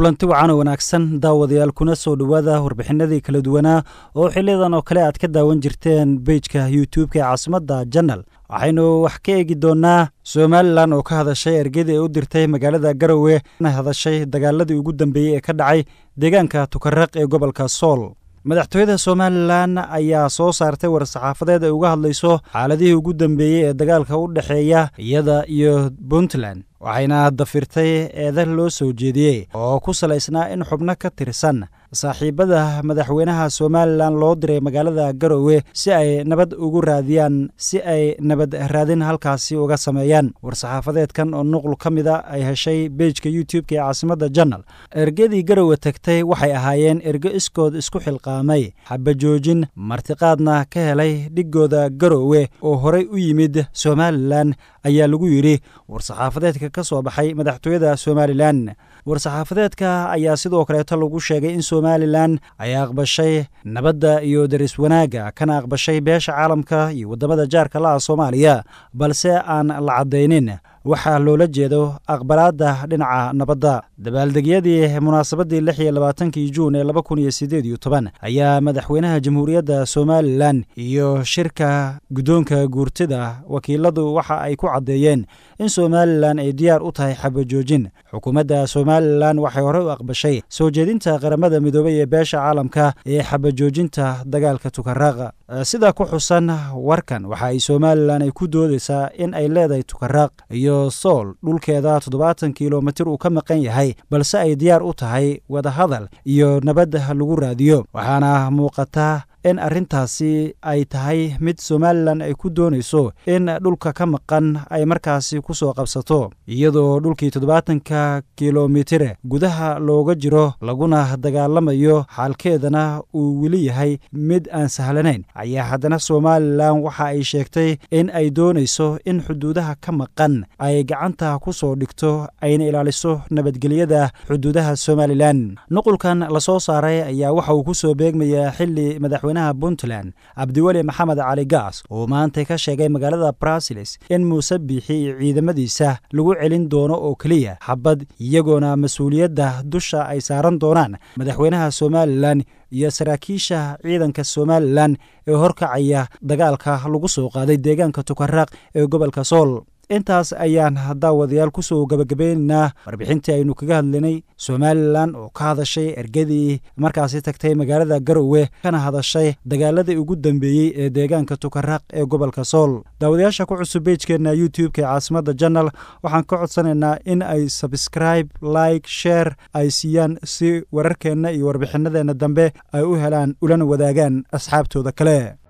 kulanti wacan oo wanaagsan daawadayaal kuna soo dhowaada warbixinadii kala duwanaa oo xiliyadan oo kale aad ka daawan jirteen bejka youtube-ka ee caasimadda janal waxaynu wax ka eegi doonnaa somalilan oo ka hadashay ergadii ay u dirtay magaalada garowe na hadashay dagaaladii ugu dambeeyey ee ka dhacay deegaanka tukaraq ee gobolka sool madaxtooyada somalilan ayaa soo saartay war-saxaafadeed ay uga hadlayso xaaladihii ugu dambeeyey ee dagaalka u dhexeeya iyada iyo puntland waxayna dafirtay eeda loo soo jeediyey oo ku salaysnaa in xubno ka tirsan saaxiibada madaxweynaha somalilan loo diray magaalada garowe si ay nabad ugu raadiyaan si ay nabad raadin halkaasi uga sameeyaan war-saxaafadeedkan oo nuqul ka mida ay heshay bejka youtube-ka ee caasimadda janal ergadii garowe tagtay waxay ahaayeen ergo iskood isku xilqaamay xabajoojin martiqaadna ka helay dhigooda garowe oo horey u yimid somalilan ayaa lagu yidhi war-saxaafadeedka ka soo baxay madaxtooyada somalilan war-saxaafadeedka ayaa sidoo kaleeto lagu sheegay in somalilan ay aqbashay nabadda iyo daris wanaagga kana aqbashay beesha caalamka iyo waddamada jaarka la ah soomaaliya balse aan la caddaynin waxaa loola jeedo aqbalaadda dhinaca nabadda dabaaldegyadii munaasabaddii lix iyo labaatankii juun ee laba kun iyo siddeed iyo toban ayaa madaxweynaha jamhuuriyadda somalilan iyo shirka guddoonka guurtida wakiiladu waxa ay ku caddeeyeen in somalilan ay diyaar u tahay xabajoojin xukuumadda somalilan waxay horey u aqbashay soo jeedinta qaramada midoobay ee beesha caalamka ee xabajoojinta dagaalka tukaraaq sida ku xusan warkan waxa ay somalilan ay ku doodaysaa in ay leedahay tukaraaq iyo sool dhulkeeda toddobaatan kilomitir uu ka maqan yahay balse ay diyaar u tahay wadahadal iyo nabad lagu raadiyo waxaana muuqata in arrintaasi ay tahay mid somalilan ay ku doonayso in dhulka ka maqan ay markaasi ku soo qabsato iyadoo dhulkii toddobaatanka kilomitir gudaha looga jiro laguna dagaalamayo xaalkeedana uu weli yahay mid aan sahlanayn ayaa haddana somalilan waxa ay sheegtay in ay doonayso in xuduudaha ka maqan ay gacanta ku soo dhigto ayna ilaaliso nabadgelyada xuduudaha somalilan nuqulkan lasoo saaray ayaa waxa uu ku soo beegmayaa xili madaxweynaha puntland cabdiweli maxamed cali gaas oo maanta ka sheegay magaalada brasiles in muuse biixi iyo ciidamadiisa lagu celin doono oo keliya xabad iyagoona mas-uuliyadda dusha ay saaran doonaan madaxweynaha somalilan iyo saraakiisha ciidanka somalilan ee horkacaya dagaalka lagu soo qaaday deegaanka tukaraaq ee gobolka sool intaas ayaan daawadayaal ku soo gabagabaynaynaa warbixintii aynu kaga hadlaynay somalilan oo ka hadashay ergadii markaasi tagtay magaalada garowe kana hadashay dagaaladii ugu dambeeyey ee deegaanka tukaraaq ee gobolka sool daawadayaasha ku cusub bejkeenna youtube-ka ee caasimadda janal waxaan ka codsanaynaa in ay sabscribe like share ay siiyaan si wararkeenna iyo warbixinadeenna dambe ay u helaan ulana wadaagaan asxaabtooda kale